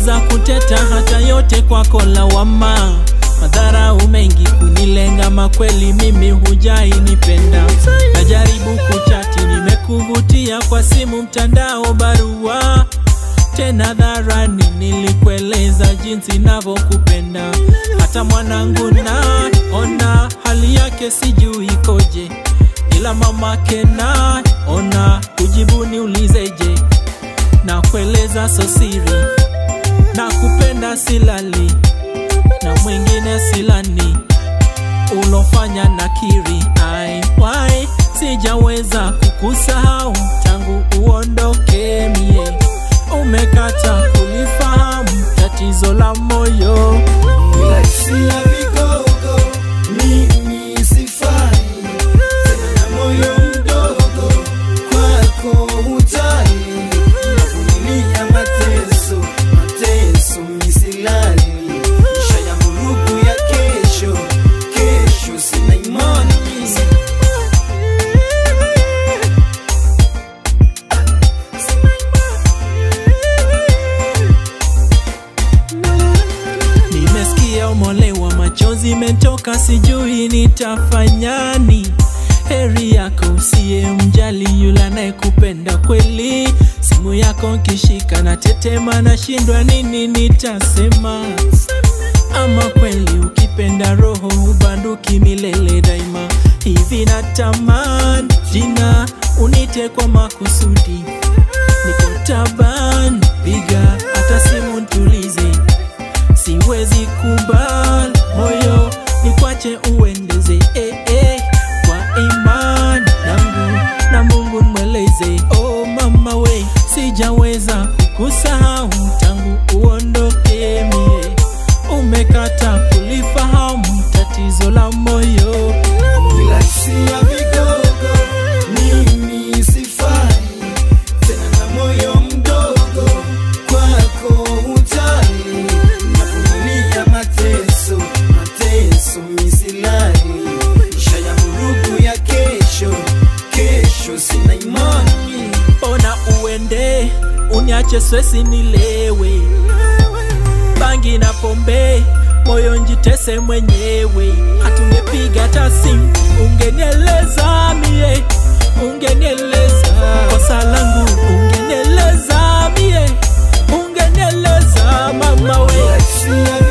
za kuteta, hata yote kwako lawama. Madharau mengi kunilenga, makweli mimi hujai nipenda. Najaribu kuchati, nimekuvutia kwa simu, mtandao, barua tena dharani, nilikueleza jinsi navyokupenda. Hata mwanangu na ona hali yake sijui ikoje, ila mamake na ona kujibu niulizeje, na kueleza so siri, na kupenda silali na mwingine silani, ulofanya nakiri ai wai, sijaweza kukusahau tangu uondoke mie umekata kulifahamu tatizo la moyo Bila hisia vigogo, mimi sifai tena na moyo mdogo, kwako hujali. Navumilia mateso, mateso misilali, isha ya vurugu ya kesho, kesho sina imani nimesikia umolewa machozi metoka sijui nitafanyani heri yako usiye mjali yule anayekupenda kweli simu yako nkishika na tetema nashindwa nini nitasema ama kweli ukipenda roho ubanduki milele daima hivi natamani jina unite kwa makusudi niko taban piga hata simu ntulize siwezi kubal moyo nikwache uendeze eh, eh, kwa imani yangu na mungu mweleze oh mama we sijaweza kukusahau tangu uondoke mie umekata kulifahamu tatizo la moyo Bila hisia vigogo, mimi sifai tena na moyo mdogo, kwako hujali. Navumilia mateso, mateso misilali, isha ya vurugu ya kesho, kesho sina imani. ona uende uniache swesi nilewe bangi na pombe moyo njitese mwenyewe hatungepiga hata simu ungenieleza mie ungenieleza kosa langu ungenieleza mie ungenieleza mama we Bila hisia